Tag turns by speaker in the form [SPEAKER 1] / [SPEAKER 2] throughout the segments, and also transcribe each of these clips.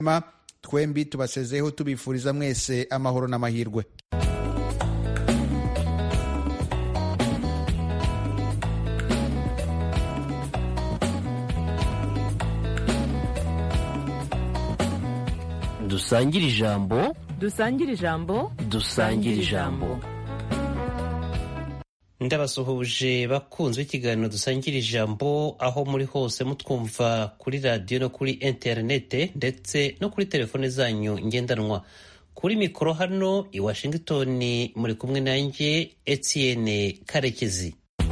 [SPEAKER 1] twembi tubasezeho tubifuriza mwese amahoro n'amahirwe
[SPEAKER 2] dusangire ijambo
[SPEAKER 3] dusangire ijambo
[SPEAKER 2] dusangire ijambo ndabasuhuje bakunzwe ikiganiro dusangira ijambo aho muri hose mutwumva kuri radiyo no kuri interinete ndetse no kuri telefone zanyu ngendanwa kuri mikoro hano i washington muri kumwe nanjye etienne karekezi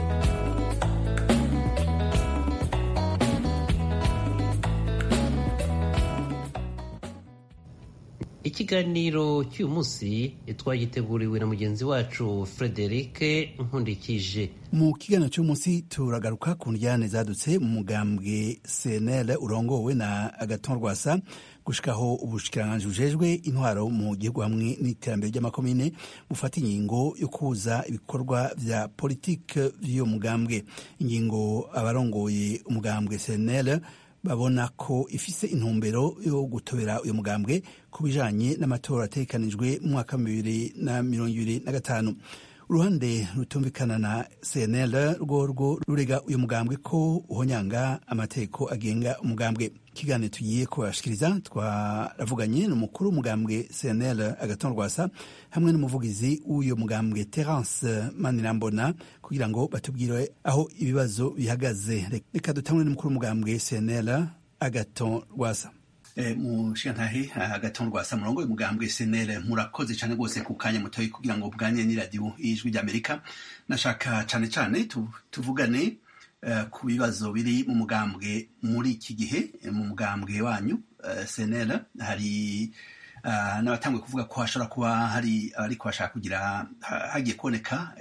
[SPEAKER 2] ikiganiro cy'uyu munsi twagiteguriwe na mugenzi wacu frederic nkundikije
[SPEAKER 4] mu kiganiro cy'umunsi turagaruka ku njyane zadutse mu mugambwe cnl urongowe na agaton rwasa gushikaho ubushikiranganji bujejwe intwaro mu gihugu hamwe n'iterambere ry'amakomine bufata ingingo yo kuza ibikorwa vya politike vy'uyo mugambwe ingingo abarongoye umugambwe cnl babona ko ifise intumbero yo gutobera uyu mugambwe ku bijanye n'amatora ategekanijwe mu mwaka wa bibiri na mirongo ibiri na gatanu uruhande rutumvikana na cnl rworwo rurega uyu mugambwe ko uhonyanga amategeko agenga umugambwe ikiganiro tugiye kubashikiriza twaravuganye n'umukuru w'umugambwe cnl agaton rwasa hamwe n'umuvugizi w'uyu mugambwe terence manirambona kugira ngo batubwire aho ibibazo bihagaze reka dutangure n'umukuru w'umugambwe cnl agaton rwasa mu shantahe agaton rwasa murongo umugambwe cnl murakoze cyane rwose ku kanya mutoyi kugira ngo bwanye n'iradiyo y'ijwi ry'amerika nashaka cyane cyane tuvugane ku bibazo biri mu mugambwe muri iki gihe mu mugambwe wanyu cnl hari n'abatanguye kuvuga ko hashobora kuba hari ariko bashaka kugira hagiye kuboneka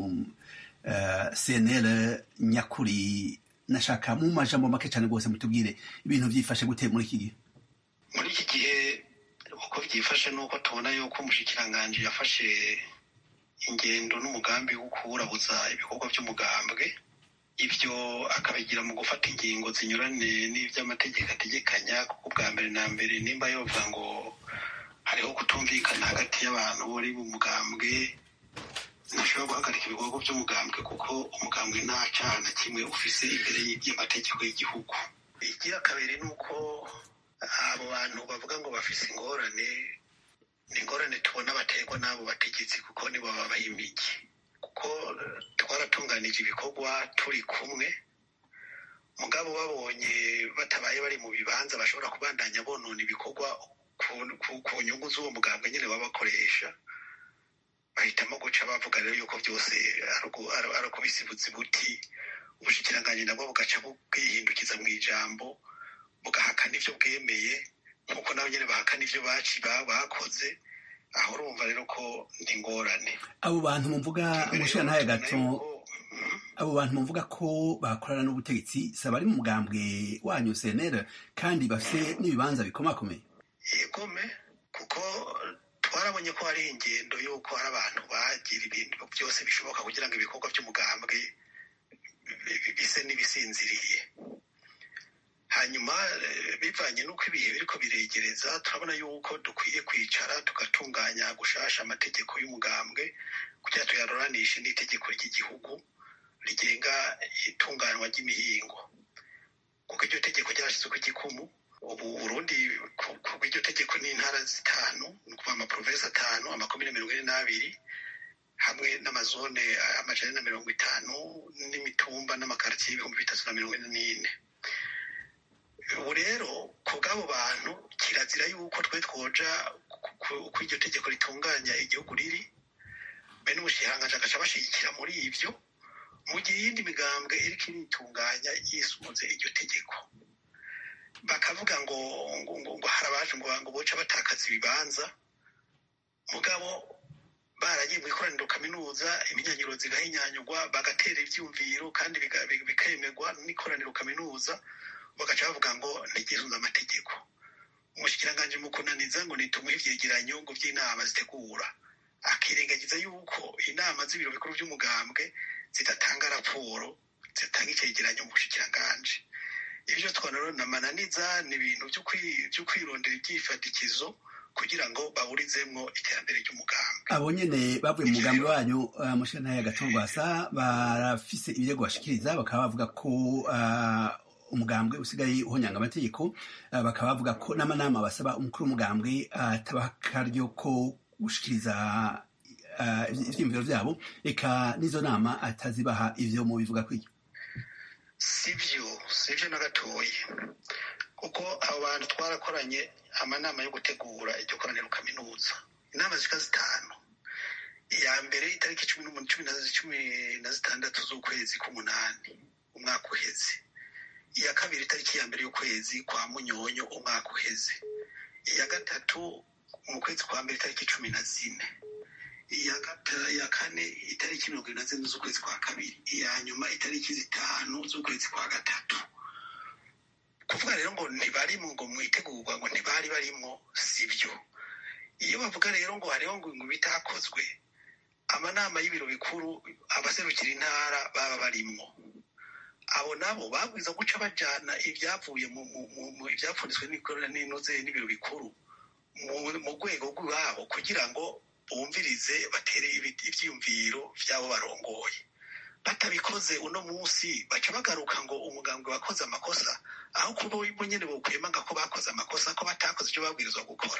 [SPEAKER 4] cnl nyakuri nashaka mu majambo make cyane rwose mutubwire ibintu byifashe gute muri iki gihe
[SPEAKER 5] muri iki gihe uko byifashe ni uko tubona yuko umushikiranganji yafashe ingendo n'umugambi wo kuwurabuza ibikorwa by'umugambwe ibyo akabigira mu gufata ingingo zinyuranye n'iby'amategeko ategekanya kuko bwa mbere na mbere nimba yovuga ngo hariho kutumvikana hagati y'abantu bari mu mugambwe ntashobora guhagarika ibikorwa by'umugambwe kuko umugambwe nta cyaha na kimwe ufise imbere y'amategeko y'igihugu igira kabiri ni uko abo bantu bavuga ngo bafise ingorane ni ingorane tubona baterwa n'abo bategetsi kuko nibo babaha imigi kuko twaratunganije ibikorwa turi kumwe mugabo babonye batabaye bari mu bibanza bashobora kubandanya bonona ibikorwa ku nyungu z'uwo mugambwe nyine baba bakoresha bahitamo guca bavuga rero yuko byose ari ukubisibuza buti ubushikiranganji nabwo bugaca bwihindukiza mu ijambo bugahakana ibyo bwemeye nk'uko nabo nyine bahakana ibyo baci bakoze aho urumva rero ko ni ingorane
[SPEAKER 4] abo bantu muvuga umushirantahe gato abo bantu muvuga ko bakorana n'ubutegetsi saba ari mu mugambwe wanyu cnl kandi bafite n'ibibanza bikomakomeye
[SPEAKER 5] yegome kuko twarabonye ko hari ingendo y'uko hari abantu bagira ibintu byose bishoboka kugira ngo ibikorwa by'umugambwe bise n'ibisinziriye hanyuma bivanye n'uko ibihe biriko biregereza turabona yuko dukwiye kwicara tugatunganya gushasha amategeko y'umugambwe kugira tuyaruranishe n'itegeko ry'igihugu rigenga itunganywa ry'imihingo kuko iryo tegeko ryarashyizwe igikumu ubu burundi kuko iryo tegeko ni intara zitanu ni ukuvuga amaprovensi atanu amakomine mirongo ine n'abiri hamwe n'amazone amajana na mirongo itanu n'imitumba n'amakaritsiye y'ibihumbi bitatu na mirongo ine n'ine ubu rero ku bw'abo bantu kirazira yuko twe twoja uko iryo tegeko ritunganya igihugu riri bene umushikiranganji agaca bashyigikira muri ibyo mu gihe iyindi migambwe iriko iritunganya yisunze iryo tegeko bakavuga ngo ngo hari abaje ngo ngo boca batakaza ibibanza mugabo baragiye mu ikoraniro kaminuza iminyanyiro zigahinyanyurwa bagatera ivyumviro kandi bikemerwa n'ikoraniro kaminuza bagaca bavuga ngo ntigisunze amategeko umushikiranganji mu kunaniza ngo nitumuhe ivyegeranyo ngo vy'inama zitegura akirengagiza yuko inama z'ibiro bikuru vy'umugambwe zidatanga raporo zitanga icegeranyo mu bushikiranganji ibyo twanaro na mananiza ni ibintu byo kwirondera ibyifatikizo kugira ngo baburizemwo iterambere ry'umugambi
[SPEAKER 4] abo nyene bavuye mu mugambi wanyu uh, mushana ya gatorwasa barafise ibirego bashikiriza bakaba bavuga ko uh, umugambwe usigaye uhonyanga amategeko uh, bakaba bavuga ko n'amanama basaba umukuru w'umugambwe atabaha uh, akaryo ko gushikiriza uh, ivyiyumviro vyabo eka n'izo nama atazibaha ivyo mu bivuga kwiki
[SPEAKER 5] sivyo sivyo na gatoyi kuko abo bantu twarakoranye amanama yo gutegura iryo koraniro kaminuza inama zika zitanu iya mbere itariki cumi cumi na zitandatu z'ukwezi k'umunani umwaka uheze iya kabiri itariki ya mbere y'ukwezi kwa munyonyo umwaka uheze iya gatatu mu kwezi kwa mbere itariki cumi na zine iya kane itariki mirongo irindwi na zine z'ukwezi kwa kabiri iya nyuma itariki zitanu z'ukwezi kwa gatatu kuvuga rero ngo ntibarimo ngo mwitegurwa ngo ntibari barimo sibyo iyo bavuga rero ngo hariho ngo bitakozwe amanama y'ibiro bikuru abaserukira intara baba barimwo abo nabo babwiza guca bajana ibyavuye mu ibyapfunditswe n'inoze n'ibiro bikuru mu rwego rw'iwabo kugira ngo bumvirize batere ibyiyumviro by'abo barongoye batabikoze uno munsi baca bagaruka ngo umugambwe wakoze amakosa aho kuba bo nyine bokwemanga ko bakoze amakosa ko batakoze ibyo babwirizwa gukora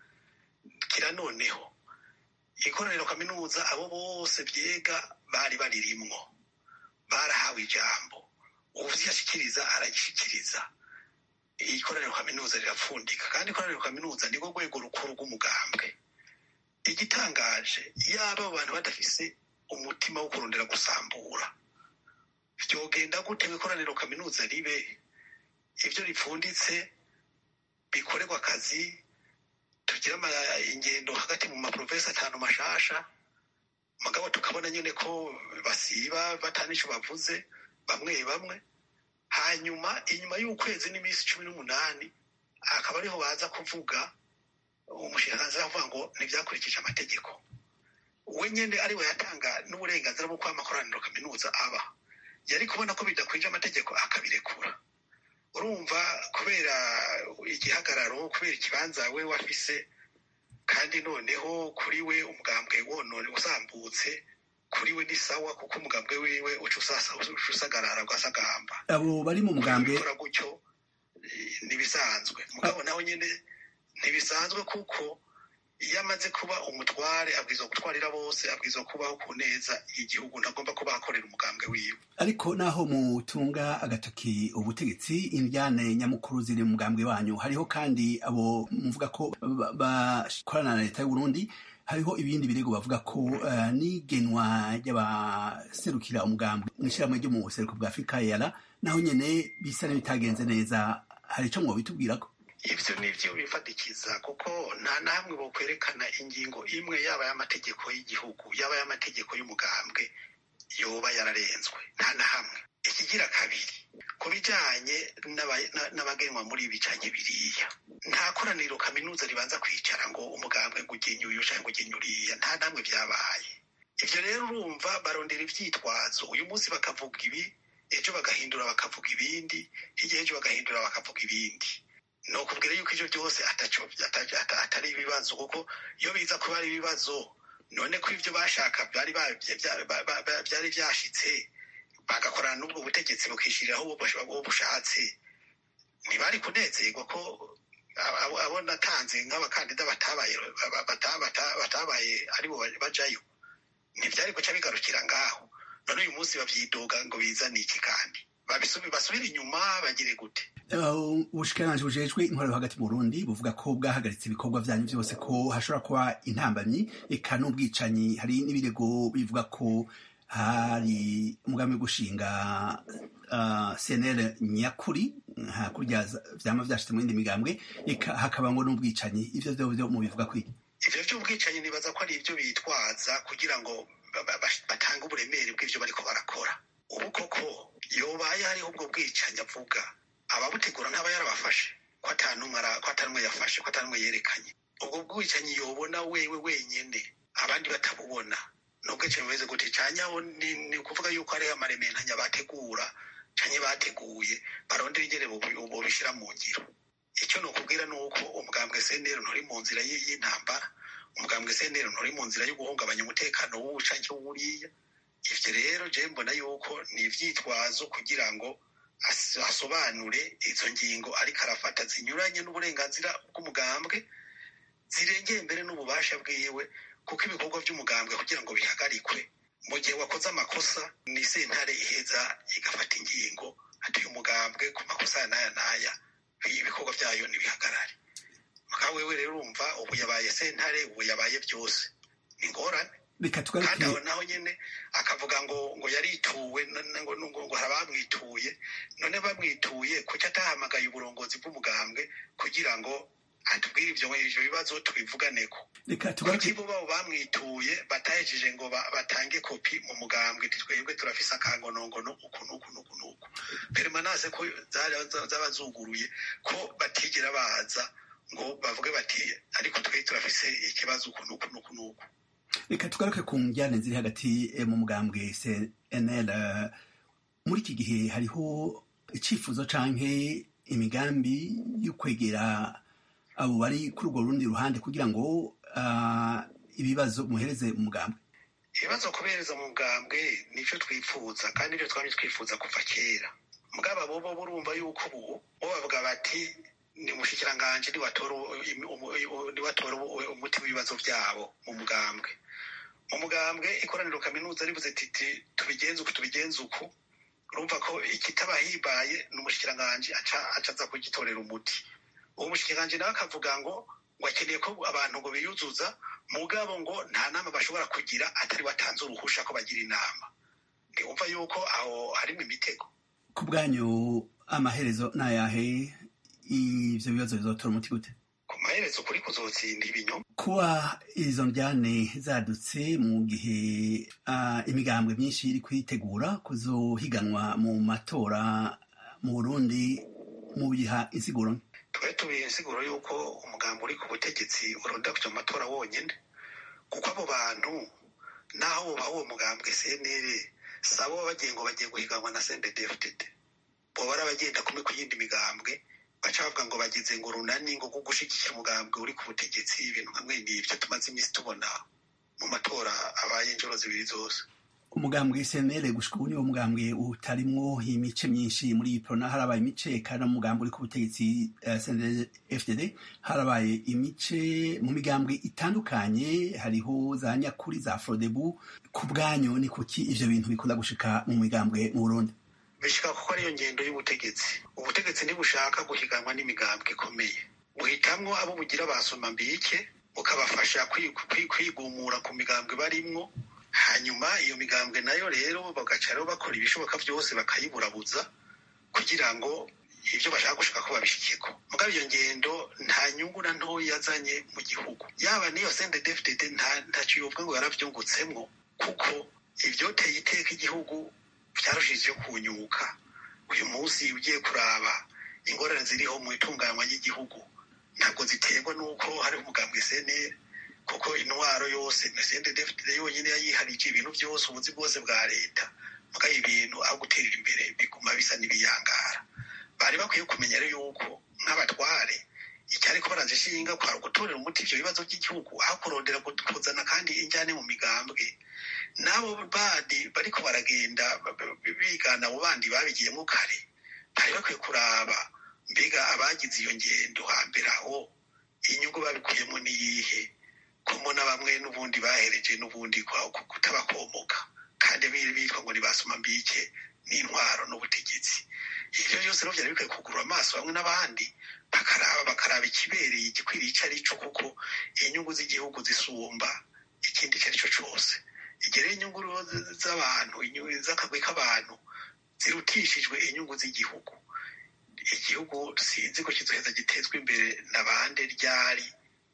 [SPEAKER 5] kira noneho ikoraniro kaminuza abo bose byega bari baririmwo barahawe ijambo uvyashikiriza aragishikiriza ikoraniro kaminuza rirapfundika kandi ikoraniro kaminuza nirwo rwego rukuru rw'umugambwe igitangaje yaba abo bantu badafise umutima wo kurondera gusambura vyogenda gute ikoraniro kaminuza ribe ivyo ripfunditse bikorerwa akazi tugira ingendo hagati mu maprovensi atanu mashasha mugabo tukabona nyene ko basiba batanico bavuze bamwe bamwe hanyuma inyuma y'ukwezi n'iminsi cumi n'umunani akaba ariho baza kuvuga umushikiranganzi avuga ngo ntibyakurikije amategeko we nyine ari we yatanga n'uburenganzira bwo kuba amakoraniro kaminuza aba yari kubona ko bidakwije amategeko akabirekura urumva kubera igihagararo kubera ikibanza we wafise kandi noneho kuri we umugambwe wonone usambutse kuri we ni sawa kuko umugambwe wiwe uca usagarara ugasagamba
[SPEAKER 4] abo bari mu mugambwe
[SPEAKER 5] gukora gutyo ntibisanzwe mugabo nawe nyine ntibisanzwe kuko iyo amaze kuba umutware abwirizwa gutwarira bose abwirizwa kubaho ku neza igihugu ntagomba kuba akorera umugambwe wiwe
[SPEAKER 4] ariko naho mutunga agatoki ubutegetsi indyane nyamukuru ziri mu mugambwe wanyu hariho kandi abo muvuga ko bakorana na leta y'uburundi hariho ibindi birego bavuga ko uh, n'igenwa ry'abaserukira umugambwe mw'ishyirahamwe ryo mu buseruko bwa afurika yara naho nyene bisa n'ibitagenze neza hari ico mwobitubwirako
[SPEAKER 5] ivyo nivyo bifatikiza kuko nta namwe bokwerekana ingingo imwe yaba y'amategeko y'igihugu yaba y'amategeko y'umugambwe yoba yararenzwe nta na hamwe ikigira kabiri ku bijanye n'abagenwa muri ibi canke biriya nta koraniro kaminuza ribanza kwicara ngo umugambwe ngo ugenye uyu canke ngo ugenye uriya nta namwe vyabaye ivyo rero urumva barondera ivyitwazo uyu munsi bakavuga ibi ejo bagahindura bakavuga ibindi hirya ejo bagahindura bakavuga ibindi ni ukubwira yuko ivyo byose atari ibibazo kuko iyo biza kuba ari ibibazo none ko ivyo bashaka byari vyashitse bagakorana n'ubwo butegetsi bukishiriraho uwo bushatse ntibari kunezerwa ko abo natanze nk'abakandida batabaye batabaye aribo bajayo ntivyari guca bigarukira ngaho none uyu munsi bavyidoga ngo bizane iki kandi basubire inyuma bagire gute
[SPEAKER 4] ubushikiranganji bujejwe intwaro hagati mu burundi buvuga ko bwahagaritse ibikorwa vyanyu vyose ko hashobora kuba intambamyi eka n'ubwicanyi hari n'ibirego bivuga ko hari umugambi wo gushinga uh, cnl nyakuri hakurya vyama vyashitse mu yindi migambwe eka hakaba ngo n'ubwicanyi ivyo vyo vyo mubivuga kwi
[SPEAKER 5] ivyo vy'ubwicanyi nibaza ko ari ivyo bitwaza kugira ngo batange uburemere bw'ivyo bariko barakora ubu koko yobaye hariho ubwo bwicanyi avuga ababutegura ntaba yarabafashe ko atanumwe yafashe ko atanumwe yerekanye ubwo bwicanyi yobona wewe wenyene abandi batabubona nubwo bumeze gute canyaho ni ukuvuga yuko hariho amarementanya bategura canke bateguye barondera ingene bobishyira mu ngiro icyo ni ukubwira ni uko umugambwe senero nturi mu nzira y'intambara umugambwe senero nturi mu nzira yo guhungabanya umutekano w'ubu canke w'uriya ivyo rero je mbona yuko ni ivyitwazo kugira ngo asobanure izo ngingo ariko arafata zinyuranye n'uburenganzira bw'umugambwe zirengeye mbere n'ububasha bwiwe kuko ibikorwa by'umugambwe kugira ngo bihagarikwe mu gihe wakoze amakosa ni sentare iheza igafata ingingo atuye umugambwe ku makosa ya n'aya n'aya ibikorwa byayo ntibihagarare mugabo wewe rero urumva ubu yabaye sentare ubu yabaye byose ni ingorane kandi aho naho nyine akavuga ngo ngo yarituwe ngo hari abamwituye none bamwituye kuki atahamagaye uburongozi bw'umugambwe kugira ngo atubwire ibyo ivyo bibazo tubivuganeko kuki bo babo bamwituye batahejeje ngo batange kopi mu mugambwe twebwe turafise akangonongono uku n'uku n'uku n'uku permanase ko zaba zuguruye ko batigera baza ngo bavuge bati ariko twe turafise ikibazo uku n'uku n'uku n'uku
[SPEAKER 4] reka tugaruke ku njyane ziri hagati mu mugambwe cnl muri iki gihe hariho icyifuzo canke imigambi yo kwegera abo bari kuri urwo rundi ruhande kugira ngo ibibazo muhereze umugambwe
[SPEAKER 5] ibibazo kubereza mu mugambwe nicyo twifuza kandi nibyo twari twifuza kuva kera mugabo bobo burumva yuko ubu bo bavuga bati ni umushikiranganji niwatora umuti w'ibibazo byabo mu mugambwe mu mugambwe ikoraniro kaminuza ribuze titi tubigenze uku tubigenze uku urumva ko ikitabahibaye ni umushikiranganji aca aza kugitorera umuti uwo mushikiranganji nawe akavuga ngo ngo akeneye ko abantu ngo biyuzuza mugabo ngo nta nama bashobora kugira atari watanze uruhusha ko bagira inama ntiwumva yuko aho harimo imitego
[SPEAKER 4] ku bwanyu amaherezo ni ayahe ivyo bibazo bizotora umuti gute
[SPEAKER 5] ku maherezo kuri kuzotsinda ibinyoma
[SPEAKER 4] kuba izo njyane zadutse mu gihe uh, imigambwe myinshi iri kwitegura kuzohiganwa mu matora mu burundi mu biha insiguro
[SPEAKER 5] twari tubiye insiguro y'uko umugambi uri ku butegetsi uronda kuja mu matora wonyene kuko abo bantu naho bubaha uwo mugambwe cnl sabo bagiye ngo bagiye guhiganwa na cnddfdd boba ari abagenda kumwe ku yindi migambwe baca bavuga ngo bagize ngo runani ngo kuko gushigikira umugambwe uri ku butegetsi ibintu nkamwe n'ivyo tumaze iminsi tubona mu matora abaye inshuro zibiri zose
[SPEAKER 4] umugambwe senere gushika ubu niwo mugambwe utarimwo imice myinshi muri prona harabaye imice kandi umugambwe uri ku butegetsi uh, senere fdd harabaye imice mu migambwe itandukanye hariho za nyakuri za frodebu ku bwanyu ni kuki ivyo bintu bikunda gushika mu migambwe mu burundi
[SPEAKER 5] bishika kuko ariyo ngendo y'ubutegetsi ubutegetsi ntibushaka guhiganwa n'imigambwe ikomeye buhitamwo abo bugira basoma mbike bukabafasha kwigumura ku migambwe barimwo hanyuma iyo migambwe nayo rero bagaca rero bakora ibishoboka byose bakayiburabuza kugira ngo ibyo bashaka gushaka ko babishikeko mugabo iyo ngendo nta nyungu na ntoya yazanye mu gihugu yaba n'iyo sende dfdd ntacyo yovuga ngo yaravyungutsemwo kuko ivyoteye iteka igihugu vyarushije kunyuka uyu munsi ugiye kuraba ingorane ziriho mu itunganywa ry'igihugu ntabwo ziterwa n'uko hari umugambwe cnl kuko intwaro yose mesende dfd yonyine yayiharije ibintu byose ubuzi bwose bwa leta mugabo ibintu aho guterera imbere biguma bisa n'ibiyangara bari bakwiye kumenya rero yuko nk'abatware icyari ko baraje ishinga kwara gutorera umuti ivyo bibazo by'igihugu aho kurondera kuzana kandi injyane mu migambwe n'abo bandi bariko baragenda bigana abo bandi babigiyemo kare bari bakwiye kuraba mbega abagize iyo ngendo hambere aho inyungu babikuyemo niyihe kumona bamwe n'ubundi bahereje n'ubundi kutabakomoka kandi bitwa ngo ntibasoma mbike n'intwaro n'ubutegetsi ivyo byose rero vyari bikwiye kugurura amaso bamwe n'abandi bakaraba bakaraba ikibereye igikwiriye ico ari co kuko inyungu z'igihugu zisumba ikindi ico ari co cose igere inyungu z'abantu z'akagwi k'abantu zirutishijwe inyungu z'igihugu igihugu sinzi ko kizoheza gitezwa imbere na bande ryari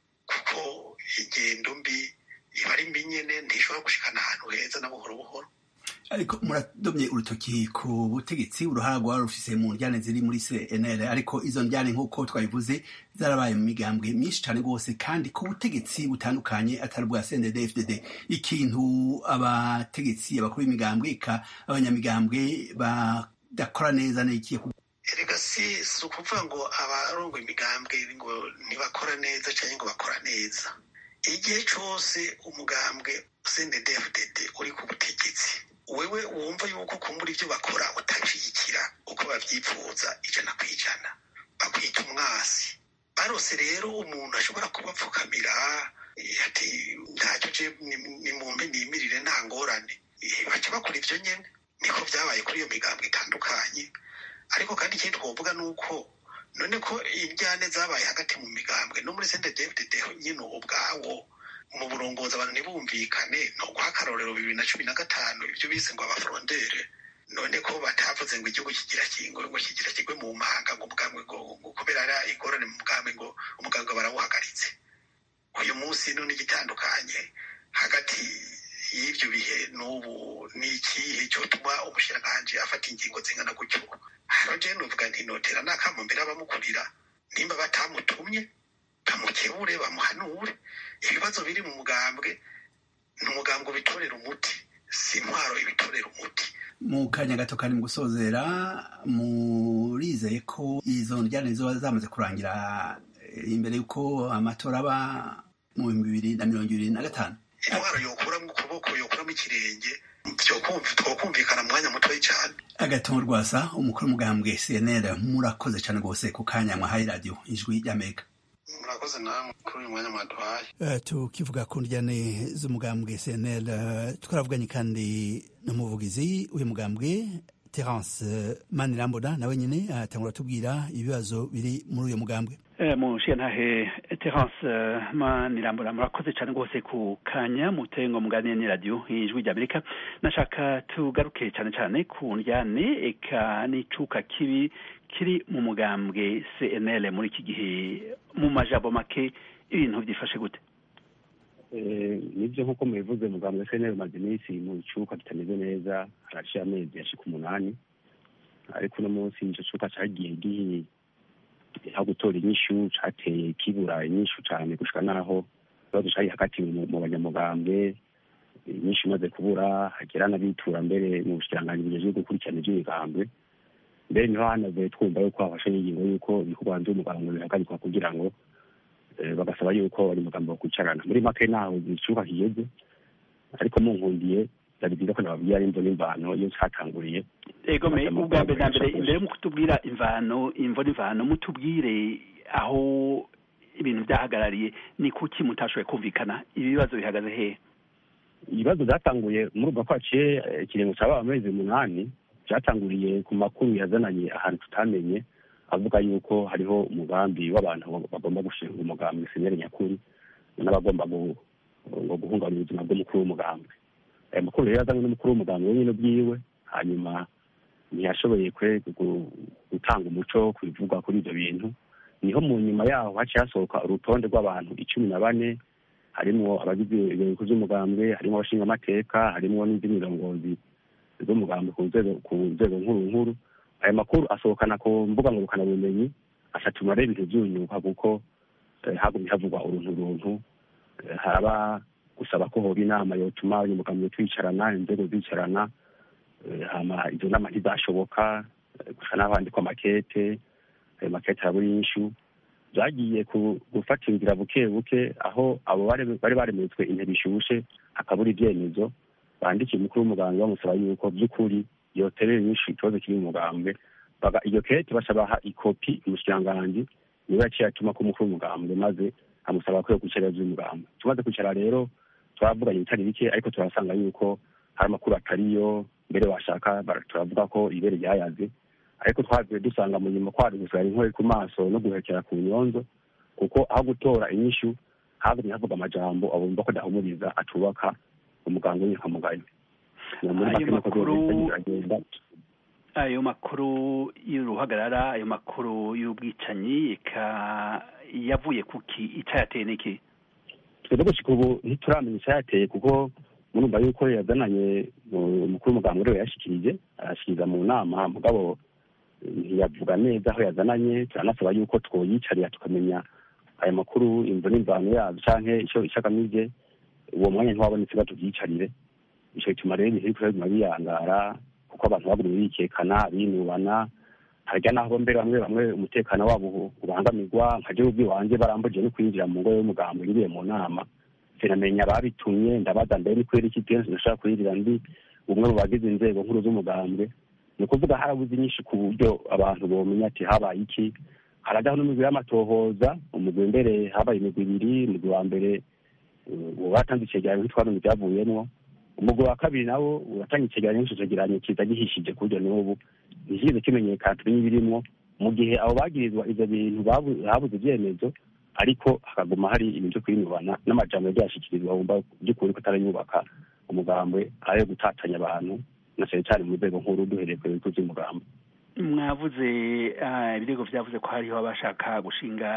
[SPEAKER 5] kuko ingendo mbi iba ari mbi nyene ntishobora gushikana ahantu heza na buhoro buhoro
[SPEAKER 4] ariko muradomye urutoki ku butegetsi uruhara rwari rufise mu njyane ziri muri cnl ariko izo njyane nk'uko twabivuze zarabaye mu migambwe myinshi cane rwose kandi ku butegetsi butandukanye atari bwa cndd fdd ikintu abategetsi abakuru b'imigambwe eka abanyamigambwe idakora neza n'ikiye
[SPEAKER 5] erega si si ukuvuga ngo abarongo imigambwe ngo ntibakora neza cyangwa ngo bakora neza igihe cyose umugambwe cndfdd uri ku butegetsi wewe wumva yuko kumbura ibyo bakora utabishyigikira uko babyifuza ijana ku ijana bakwita umwasi barose rero umuntu ashobora kubapfukamira ati ntacyo je nimumpe nimirire nta ngorane baca bakora ibyo nyene niko byabaye kuri iyo migambo itandukanye ariko kandi ikindi twovuga ni uko none ko injyane zabaye hagati mu migambwe no muri sente david nyine ubwawo mu burongozi abantu ntibumvikane ni uguha akarorero bibiri na cumi na gatanu ibyo bise ngo abafurondere none ko batavuze ngo igihugu kigira kingo ngo kigira kigwe mu mahanga ngo umugambwe ngo kubera ari ingorane mu mugambwe ngo umugambwe barawuhagaritse uyu munsi none igitandukanye hagati y'ibyo bihe n'ubu ni ikihe cyotuma umushiranganji afata ingingo zingana gutyo hano je nuvuga nti notera nakamumbere abamukurira nimba batamutumye bamukebure bamuhanure ibibazo biri mu mugambwe ni umugambwe ubitorera umuti si intwaro ibitorera umuti
[SPEAKER 4] mu kanya gato kari mu gusozera murizeye ko izo njyane ziba zamaze kurangira imbere y'uko amatora aba mu bihumbi bibiri na mirongo ibiri na gatanu
[SPEAKER 5] intwaro yokuramo ukuboko yokuramo ikirenge twokumvikana mu mwanya mutoya cyane
[SPEAKER 4] agatongo rwasa umukuru w'umugambwe cnl murakoze cyane rwose ku kanya mwahaye radiyo ijwi ry'amerika
[SPEAKER 5] murakoze namwe kuri uyu mwanya mwaduhaye
[SPEAKER 4] Uh, tukivuga ku njyane z'umugambwe cnl uh, twaravuganye kandi n'umuvugizi w'uyu mugambwe terence uh, manirambona nawe nyine atangura tubwira ibibazo biri muri uyu mugambwe
[SPEAKER 3] mushiyantahe terence manirambona murakoze cyane rwose ku kanya muteye ngo muganire ni radiyo ijwi ry'amerika nashaka tugaruke cyane cyane ku njyane eka n'icuka kibi kiri mu mugambwe cnl muri iki gihe mu majambo make ibintu byifashe gute
[SPEAKER 6] nibyo nk'uko mubivuze mugambwe cnl umaze iminsi mu cuka kitameze neza haraciye amezi yashika umunani ariko uno munsi ico cuka cagiye gihi aho gutora inyishu cateye kibura inyishu cane gushika naho ikibazo cari hagati mu banyamugambwe inyishu imaze kubura hagera n'abitura mbere mu bushikiranganji bujejwe gukurikirana ivy'imigambwe mbere niho hanavuye twumva yuko hafashe n'ingingo yuko ibikorwa vy'umugambwe bihagarikwa kugira ngo bagasaba yuko bari mugambo kwicarana muri make naho icuka kigeze ariko munkundiye byari byiza ko nababwira imvo n'imvano iyo catanguriye
[SPEAKER 3] ego me ubwa mbere na mbere imbere yo kutubwira imvano imvo n'imvano mutubwire aho ibintu byahagarariye ni kuki mutashoboye kumvikana ibibazo bihagaze hehe
[SPEAKER 6] ibibazo byatanguye muri ubwo ko haciye ikiringo caba amezi umunani byatanguriye ku makuru yazananye ahantu tutamenye avuga yuko hariho umugambi w'abantu bagomba gushinga umugambi senyeri nyakuri n'abagomba ngo guhungabanya ubuzima bw'umukuru w'umugambi aya makuru rero yazanywe n'umukuru w'umugambi wenyine bwiwe hanyuma ntiyashoboye kwe gutanga umuco ku bivugwa kuri ibyo bintu niho mu nyuma yaho haciye hasohoka urutonde rw'abantu icumi na bane harimwo abagize ibihugu by'umugambwe harimo abashingamateka harimo n'indi mirongozi z'umugambi ku nzego nkuru nkuru aya makuru asohokana ku mbuga ngurukanabumenyi asatuma rero ibintu byunyuka kuko hagumye havugwa uruntu runtu haraba gusaba ko hoba inama yotuma abanyamugambwe twicarana inzego zicarana hama izo nama ntizashoboka gusa n'aho handikwa amakete ayo makete arabura inyishu byagiye gufata inzira buke buke aho abo bari baremetswe intebe ishushe hakabura ibyemezo bandikiye umukuru w'umuganga bamusaba yuko by'ukuri yoterera inyinshi ikibazo kiri mu mugambwe iyo kete basabaha ikopi umushikiranganji niwe yaciye atuma ko umukuru w'umugambwe maze amusaba ko yo kwicara vy'umugambwe tumaze kwicara rero turavuganye ibitari bike ariko turasanga yuko hari amakuru atariyo mbere washaka turavuga ko ibere ryayaze ariko twavuye dusanga mu nyuma kwari gusigara inkore ku maso no guhekera ku nyonzo kuko aho gutora inyishu hagumye havuga amajambo abumva ko adahumuriza atubaka umuganga w'inkamugayo
[SPEAKER 3] ayo makuru ayo makuru y'uruhagarara ayo makuru y'ubwicanyi yavuye kuki icyayateye n'iki
[SPEAKER 6] twebwe gushika ubu ntituramenya icyayateye kuko murumva yuko yazananye umukuru w'umuganga uriwe yashikirije arashikiriza mu nama mugabo ntiyavuga neza aho yazananye turanasaba yuko twoyicarira tukamenya ayo makuru imvo n'imvano yabyo canke ico ico agamije uwo mwanya ntiwabonetse batuvyicarire ico gituma rero ibintu biriko biguma biyangara kuko abantu bagumye bikekana binubana harya naho mbere bamwe bamwe umutekano wabo ubangamirwa nka gihugu iwanjye barambujije no kwinjira mu ngo y'umugambo ngiye mu nama sinamenya ababitumye ndabaza mbere ni kubera iki kenshi nashaka kwinjira ndi umwe mu bagize inzego nkuru z'umugambwe ni ukuvuga harabuze inyinshi ku buryo abantu bomenya ati habaye iki harajyaho n'imigwi y'amatohoza umugwi mbere habaye imigwi ibiri umugwi wa mbere watanze icegeranyo ntitwabona ibyavuyemwo umugwi wa kabiri nawo uratanga icegeranyo n'ico cegeranyo kiza gihishije ku buryo n'ubu ntikize kimenyekana tumenye ibirimwo mu gihe abo bagirizwa ivyo bintu habuze ivyemezo ariko hakaguma hari ibintu vyo kwinubana n'amajambo yagiye ashikirizwa wumva by'ukuri ko atarayubaka umugambwe ayo gutatanya abantu na cane cane mu rwego nkuru duhereye ku bigo vy'umugambo
[SPEAKER 3] mwavuze ibirego vyavuze ko hariho abashaka gushinga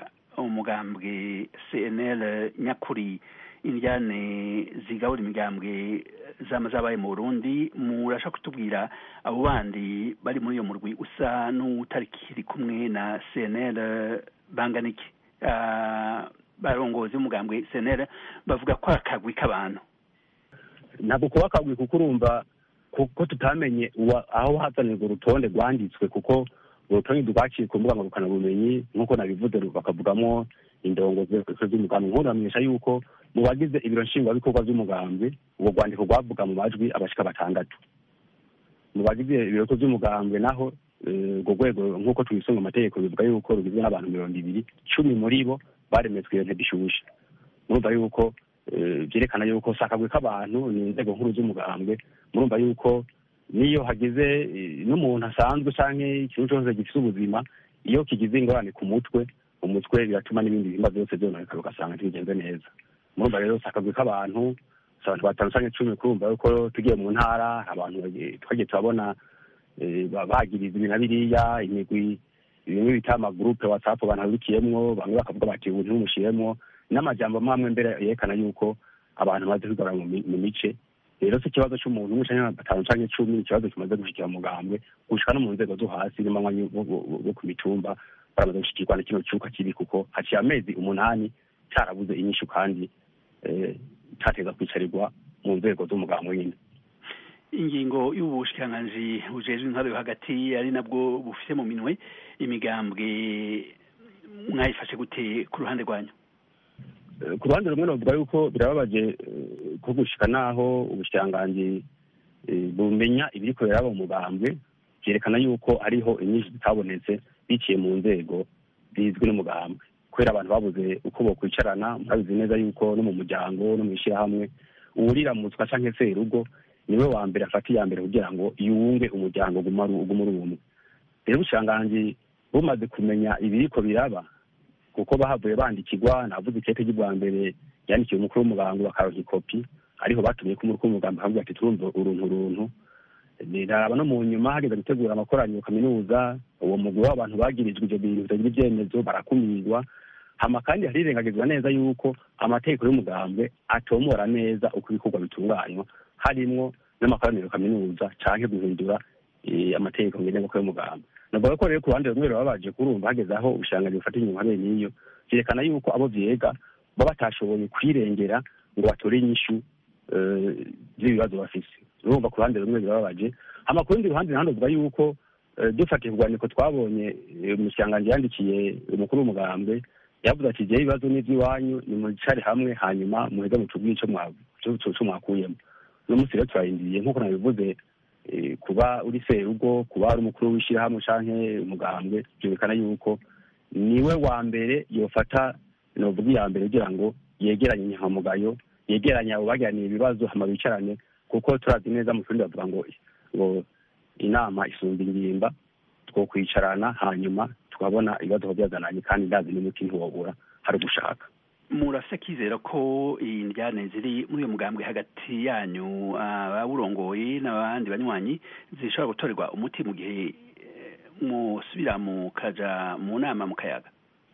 [SPEAKER 3] umugambwe cnl nyakuri indyane zigabura imigambwe zama zabaye mu burundi murashaka kutubwira abo bandi bari muri iyo murwi usa n'utarikiri kumwe na cnl bangana iki barongozi b'umugambwe cnl bavuga ko akagwi k'abantu
[SPEAKER 6] ntabwo kuba akagwi kuko urumva kuko tutamenye aho hazanirwa urutonde rwanditswe kuko urutonde rwaciye ku mbuga ngurukanabumenyi nk'uko nabivuze bakavugamo indongozi z'umugambi nkuramenyesha yuko mu bagize ibiro nshingwabikorwa by'umugambi ubwo rwandiko rwavuga mu majwi abashika batandatu mu bagize ibiro by'umugambwe naho urwo rwego nk'uko tubisunga amategeko bivuga yuko rugizwe n'abantu mirongo ibiri cumi muri bo baremetswe iyo ntebe ishushe murumva yuko byerekana yuko si akagwi k'abantu ni inzego nkuru z'umugambwe murumva yuko niyo hagize n'umuntu asanzwe cyangwa ikintu cyose gifite ubuzima iyo kigize ingorane ku mutwe umutwe biratuma n'ibindi bihimba byose byononekara ugasanga ntibigenze neza murumva rero si akagwi k'abantu si abantu batanu cyangwa icumi kurumva yuko tugiye mu ntara abantu twagiye turabona bagiriza ibi na biriya imigwi bimwe bita amagurupe watsapu abantu babikiyemwo bamwe bakavuga bati ubu ntimumushyiremo n'amajambo mamwe mbere yerekana yuko abantu bamaze kwigabura mu mice rero si ikibazo cy'umuntu umwe cyangwa batanu cyangwa icumi ikibazo kimaze gushikira mugambwe gushika no mu nzego zo hasi n'amanywa bo ku mitumba baramaze gushikirwa na kino cyuka kibi kuko haciye amezi umunani cyarabuze inyishu kandi cyateza kwicarirwa mu nzego z'umugambwe nyine
[SPEAKER 3] ingingo y'ubushikiranganji bujejwe intwaro yo hagati ari nabwo bufite mu minwe imigambwe mwayifashe gute ku ruhande rwanyu
[SPEAKER 6] ku ruhande rumwe navuga yuko birababaje ko gushika naho ubushikiranganji bumenya ibiriko biraba mu mugambwe byerekana yuko hariho inyinshi zitabonetse biciye mu nzego zizwi n'umugambwe kubera abantu babuze uko bokwicarana murabizi neza yuko no mu muryango no mu ishyirahamwe uwuriramutswa canke serugo niwe wa mbere afata iya mbere kugira ngo yunge umuryango uguma ari umwe rero ubushikiranganji bumaze kumenya ibiriko biraba kuko bahavuye bandikirwa navuze ikete ry'ubwa mbere yandikiye umukuru w'umugambi bakaronka ikopi ariho batumye ko umukuru w'umugambi akavuga ati turumva uruntu uruntu niraba no mu nyuma hageze gutegura amakoraniro kaminuza uwo mugwi w'abantu bagirijwe ivyo bintu bitagira ivyemezo barakumirwa hama kandi harirengagizwa neza yuko amategeko y'umugambwe atomora neza uko ibikorwa bitunganywa harimwo n'amakoraniro kaminuza canke guhindura amategeko ngenderwako y'umugambwe navuga ko rero ku ruhande rumwe babaje kurumva hageze aho ubushikiranganji bufata inyuma habe n'iyo vyerekana yuko abo vyega baba batashoboye kwirengera ngo batore inyishu z'ibibazo bafise urumva ku ruhande rumwe birababaje hama ku rundi ruhande naho ndavuga yuko dufatiye urwandiko twabonye umushikiranganji yandikiye umukuru w'umugambwe yavuze ati jewe ibibazo n'ivy'iwanyu nimwicare hamwe hanyuma muheze mutubwire ico mwakuyemo uno munsi rero turarindiriye nk'uko nabivuze kuba uri serugo kuba ari umukuru w'ishyirahamwe canke umugambwe byerekana yuko niwe wa mbere yofata novuga iya mbere kugira ngo yegeranye inyankamugayo yegeranye abo bagiraniye ibibazo hama bicarane kuko turazi neza mu kirundi bavuga ngo ngo inama isumba ingimba two kwicarana hanyuma tukabona ibibazo byazananye kandi ndazi n'umuti ntiwobura hari ugushaka
[SPEAKER 3] murafise akizera ko indyane ziri muri uyo mugambwe hagati yanyu abawurongoye n'abandi banywanyi zishobora gutorerwa umuti mu gihe musubira mukaja mu nama mu kayaga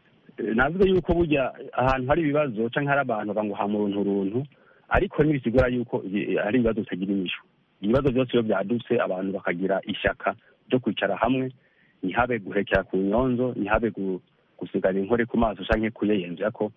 [SPEAKER 6] navuze yuko burya ahantu hari ibibazo canke hari abantu bavuga ngo ha muntu runtu ariko ntibisigura yuko hari ibibazo bitagira inyishu ibibazo byose iyo byadutse abantu bakagira ishyaka ryo kwicara hamwe ntihabe guhekera ku nyonzo ntihabe gusigana inkore ku maso canke kuyeyenzera ko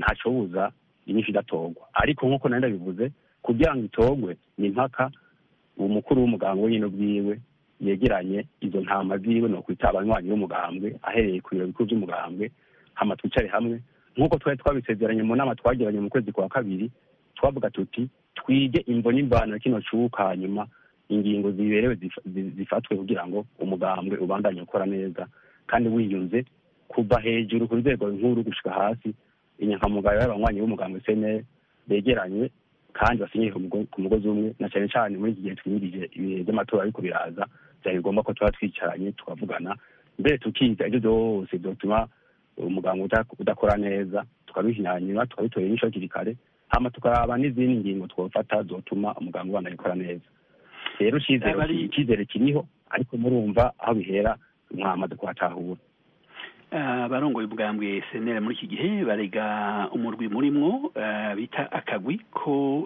[SPEAKER 6] ntacobuza inyinshi idatorwa ariko nk'uko nari ndabivuze kugira ngo itorwe ni impaka umukuru w'umugambwe wenyine ubwiwe yegeranye izo ntama ziwe ni ukwita abanywanyi b'umugambwe ahereye ku biro bikuru by'umugambwe hama twicare hamwe nk'uko twari twabisezeranye mu nama twagiranye mu kwezi kwa kabiri twavuga tuti twige imvo n'imvano ya kino cuka hanyuma ingingo ziberewe zifatwe kugira ngo umugambwe ubandanye ukora neza kandi wiyunze kuva hejuru ku rwego nkuru gushika hasi inyankamugayo y'abanywanyi b'umugambwe seneri begeranye kandi basinyiye ku mugozi umwe na cyane cyane muri iki gihe twimirije ibihe by'amatora ariko biraza byari ngombwa ko tuba twicaranye tukavugana mbere tukiga ibyo byose byotuma umuganga udakora neza tukabihinyanyura tukabitorera inyisho hakiri kare hama tukaraba n'izindi ngingo twofata zotuma umuganga ubana gukora neza rero icyizere kiriho ariko murumva aho bihera mwamaze kuhatahura
[SPEAKER 3] abarongoye ubwambwe senera muri iki gihe barega umurwi murimwo bita akagwi ko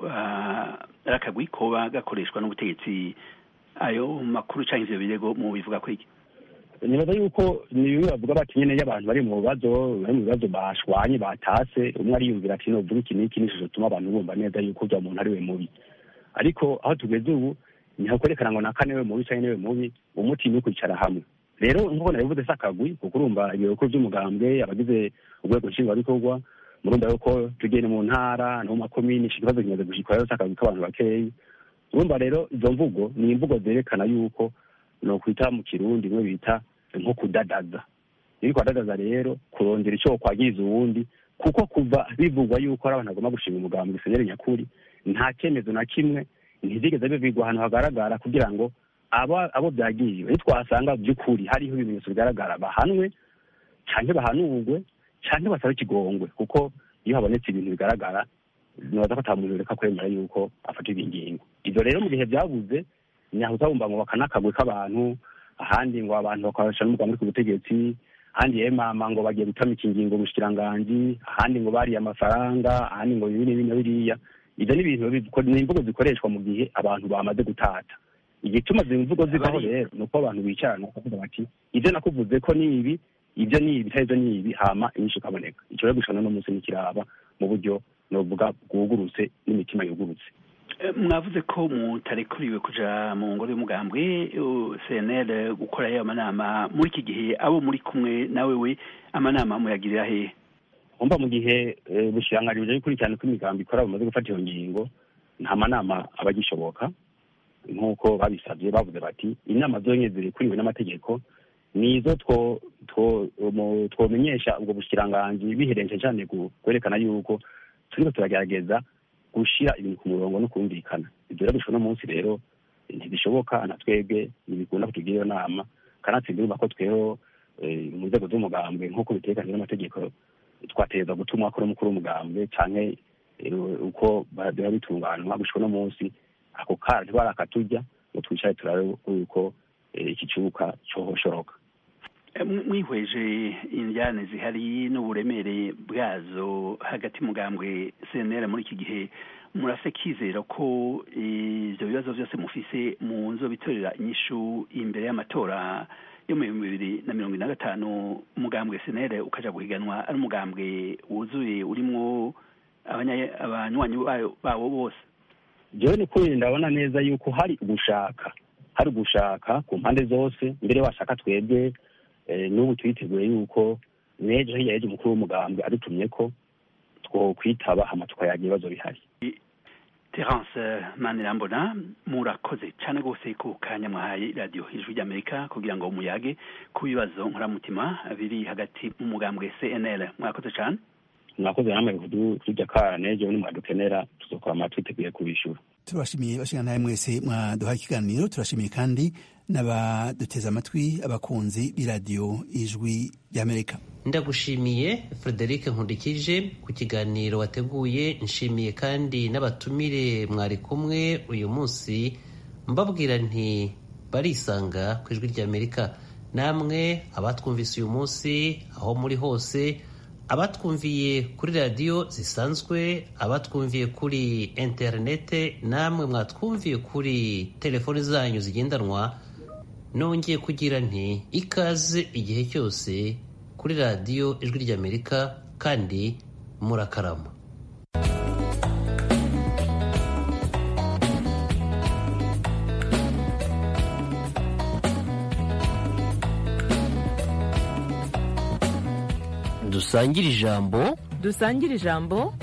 [SPEAKER 3] ari akagwi koba gakoreshwa n'ubutegetsi ayo makuru cyangwa ivyo birego mu bivuga ko iki
[SPEAKER 6] nibaza yuko ni bimwe bavuga bati nyene y'abantu bari mu bibazo bari mu bibazo bashwanye batase umwe ariyumvira ati novuga iki n'iki nico tuma abantu bumva neza yuko urya muntu ari we mubi ariko aho tugeze ubu ntihakwerekana ngo nakane we mubi canke niwe mubi umuti ni ukwicara hamwe rero nk'uko nabivuze si akagwi kuko urumva ibiro bikuru by'umugambwe abagize urwego nshingwabikorwa murumva yuko tugenda mu ntara no mu makomini ikibazo kimaze gushikwa rero si akagwi k'abantu bakeyi urumva rero izo mvugo ni imvugo zerekana yuko nokwita mu kirundi bimwe bita nko kudadaza iyo kwadadaza rero kurondera icyo kwagiriza uwundi kuko kuva bivugwa yuko ari abantu bagomba gushinga umugambi seneri nyakuri nta cyemezo na kimwe ntizigeze bivigwa ahantu hagaragara kugira ngo abo abo byagiriwe ntitwasanga by'ukuri hariho ibimenyetso bigaragara bahanwe cyangwa bahanurwe cyangwa basabe ikigongwe kuko iyo habonetse ibintu bigaragara nibaza ko ata muntu reka kwemera yuko afatirwa ingingo ibyo rero mu bihe byabuze nyahuza bumva ngo bakanakagwe k'abantu ahandi ngo abantu bakabasha n'umugambi ku butegetsi ahandi yemama ngo bagiye gutamika ingingo ubushikiranganji ahandi ngo bariye amafaranga ahandi ngo ibi n'ibi na biriya ibyo ni ibintu ni imvugo zikoreshwa mu gihe abantu bamaze gutata igituma izi mvugo zivaho rero ni uko abantu bicarana bakavuga bati ibyo nakuvuze ko ni ibi ibyo ni ibi ibyo ni ibi hama inyinshi ikaboneka icyo rero gushana n'umunsi nikiraba mu buryo novuga bwugurutse n'imitima yugurutse
[SPEAKER 3] mwavuze ko mutarekuriwe kuja mu ngoro y'umugambwe cnl gukora ayo amanama muri iki gihe abo muri kumwe nawe we amanama muyagirira hehe
[SPEAKER 6] umva mu gihe ubushiranganji bujya gukurikirana uko imigambi ikora bumaze gufata iyo ngingo nta manama aba agishoboka nk'uko babisabye bavuze bati inama zonyine zirekuriwe n'amategeko nizo twomenyesha ubwo bushikiranganji biherenje cyane kwerekana yuko turiko turagerageza gushira ibintu ku murongo no kumvikana ibyo rero bishobora munsi rero ntibishoboka na twebwe ntibikunda kutugira iyo nama kanatsinda urumva ko tweho mu nzego z'umugambwe nk'uko bitekanijwe n'amategeko twategereza gutuma akora umukuru w'umugambwe canke uko biba bitunganwa gushika uno munsi ako kara ntibarakatujya ngo twicare turabe yuko iki kibuga cohoshoroka
[SPEAKER 3] mwihweje injyane zihari n'uburemere bwazo hagati mugambwe cnr muri iki gihe murase kizera ko ibyo bibazo byose mufise mu nzo bitorera inyishu imbere y'amatora yo mu bihumbi bibiri na mirongo ine na gatanu umugambwe cnr ukaja guhiganwa ari umugambwe wuzuye urimwo abanywanyi bawo bose
[SPEAKER 6] jewe ni kuri ndabona neza yuko hari ugushaka hari ugushaka ku mpande zose mbere washaka twebwe n'ubu twiteguye yuko n'ejo hirya y'ejo umukuru w'umugambwe adutumye ko twokwitaba hama tukayaga ibibazo bihari
[SPEAKER 3] terence manirambona murakoze cyane rwose ku kanya mwahaye radiyo ijwi ry'amerika kugira ngo muyage ku bibazo nkoramutima biri hagati mu mugambwe cnl mwakoze cyane
[SPEAKER 6] mwakoze namwe kujya kara n'ejo nimwadukenera tuzokora twiteguye kubishyura
[SPEAKER 4] turabashimiye bashinga nawe mwese mwaduhaye ikiganiro turashimiye kandi n'abaduteze amatwi abakunzi b'iradiyo ijwi ry'amerika
[SPEAKER 2] ndagushimiye frederic nkundikije ku kiganiro wateguye nshimiye kandi n'abatumire mwari kumwe uyu munsi mbabwira nti barisanga ku ijwi ry'amerika namwe abatwumvise uyu munsi aho muri hose abatwumviye kuri radiyo zisanzwe abatwumviye kuri interinete namwe mwatwumviye kuri telefoni zanyu zigendanwa nongeye kugira nti ikaze igihe cyose kuri radiyo ijwi ry'amerika kandi murakarama dusangire ijambo
[SPEAKER 7] dusangire ijambo